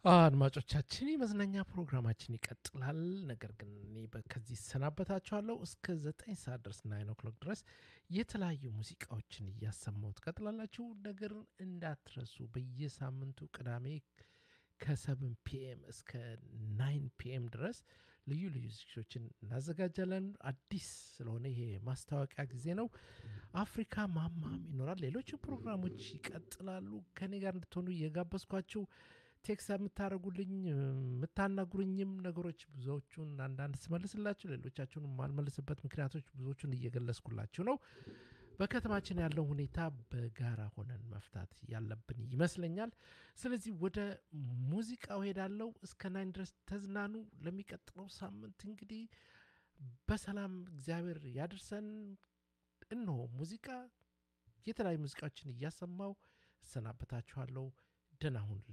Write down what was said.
አድማጮቻችን የመዝናኛ ፕሮግራማችን ይቀጥላል። ነገር ግን እኔ በ- ከዚህ እሰናበታችኋለሁ። እስከ ዘጠኝ ሰዓት ድረስ ናይን ኦክሎክ ድረስ የተለያዩ ሙዚቃዎችን እያሰማሁ ትቀጥላላችሁ። ነገር እንዳትረሱ በየሳምንቱ ቅዳሜ ከሰብን ፒኤም እስከ ናይን ፒኤም ድረስ ልዩ ልዩ ዝግጅቶችን እናዘጋጃለን። አዲስ ስለሆነ ይሄ ማስታወቂያ ጊዜ ነው። አፍሪካ ማማም ይኖራል። ሌሎች ፕሮግራሞች ይቀጥላሉ። ከኔ ጋር እንድትሆኑ እየጋበዝኳችሁ ቴክስ የምታደርጉልኝ የምታናግሩኝም ነገሮች ብዙዎቹን አንዳንድ ስመልስላችሁ ሌሎቻችሁን የማልመልስበት ምክንያቶች ብዙዎቹን እየገለጽኩላችሁ ነው። በከተማችን ያለው ሁኔታ በጋራ ሆነን መፍታት ያለብን ይመስለኛል። ስለዚህ ወደ ሙዚቃው ሄዳለው። እስከ ናይን ድረስ ተዝናኑ። ለሚቀጥለው ሳምንት እንግዲህ በሰላም እግዚአብሔር ያድርሰን። እነሆ ሙዚቃ የተለያዩ ሙዚቃዎችን እያሰማው እሰናበታችኋለሁ። ደህና ሁኑልኝ።